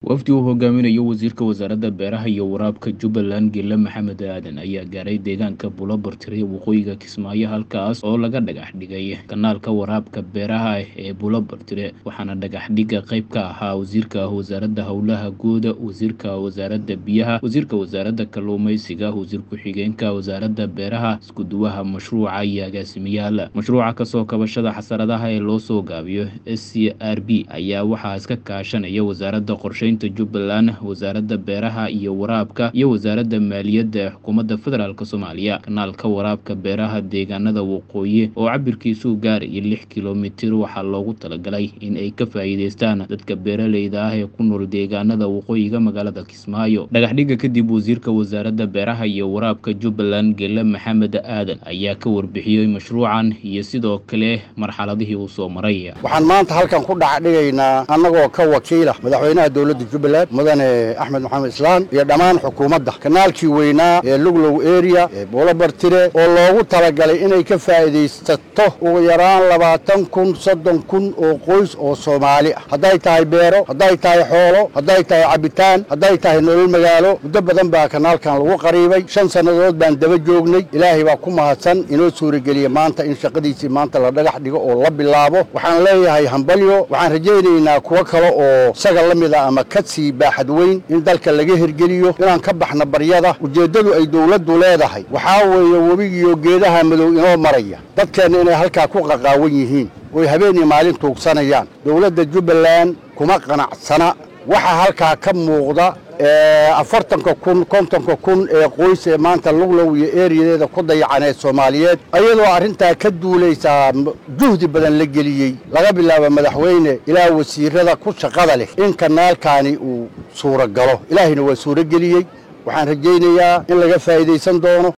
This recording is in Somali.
wafdi uu hogaaminayo wasiirka wasaaradda beeraha iyo waraabka jubbaland gelle maxamed aadan ayaa gaaray deegaanka bulobartire waqooyiga kismaayo halkaas oo laga dhagax dhigay kanaalka waraabka beeraha ee bulobartire waxaana dhagaxdhigga qayb ka ahaa wasiirka wasaaradda howlaha guuda wasiirka wasaaradda biyaha wasiirka wasaaradda kalluumeysiga wasiir ku-xigeenka wasaaradda beeraha iskuduwaha mashruuca iyo agaasimayaal mashruuca kasoo kabashada xasaradaha ee loo soo gaabiyo s c r b ayaa waxaa iska kaashanaya wasaaradda qorsheynta jubbaland wasaaradda beeraha iyo waraabka iyo wasaaradda maaliyadda ee xukuumadda federaalk soomaaliya kanaalka waraabka beeraha deegaanada waqooyi oo cabirkiisu gaaraya lix kilomitir waxaa loogu talagalay in ay ka faa'iideystaan dadka beeraleyda ah ee ku nool deegaanada waqooyiga magaalada kismaayo dhagaxdhigga kadib wasiirka wasaaradda beeraha iyo waraabka jubbaland gelle maxamed aadan ayaa ka warbixiyey mashruucan iyo sidoo kale marxaladihii uu soo maray waxaan maanta halkan ku dhacdhigaynaa annagoo ka wakiila madaxweynaha dowladda jubbaland mudane axmed maxamed islaan iyo dhammaan xukuumadda kanaalkii weynaa ee luglow area ee buulabartire oo loogu talagalay inay ka faa'iidaysato ugu yaraan labaatan kun soddon kun oo qoys oo soomaali ah hadday tahay beero hadday tahay xoolo hadday tahay cabitaan hadday tahay nolol magaalo muddo badan baa kanaalkan lagu qariibay shan sannadood baan daba joognay ilaahay baa ku mahadsan inoo suurageliya maanta in shaqadiisii maanta la dhagax dhigo oo la bilaabo waxaan leeyahay hambalyo waxaan rajaynaynaa kuwo kale oo isaga la mid a ama ka sii baaxad weyn in dalka laga hirgeliyo inaan ka baxna baryada ujeeddadu ay dowladdu leedahay waxaa weeye webigiiyo geedaha madow inoo maraya dadkeenna inay halkaa ku qaqaawan yihiin oy habeenii maalin tuugsanayaan dowladda jubbaland kuma qanacsana waxaa halkaa ka muuqda afartanka kun kontonka kun ee qoys ee maanta luglow iyo eeriyadeeda ku dayacaneed soomaaliyeed ayadoo arrintaa ka duulaysaa juhdi badan la geliyey laga bilaabo madaxweyne ilaa wasiirada ku shaqada leh in kanaalkaani uu suuragalo ilaahayna waa suurageliyey waxaan rajaynayaa in laga faa'iidaysan doono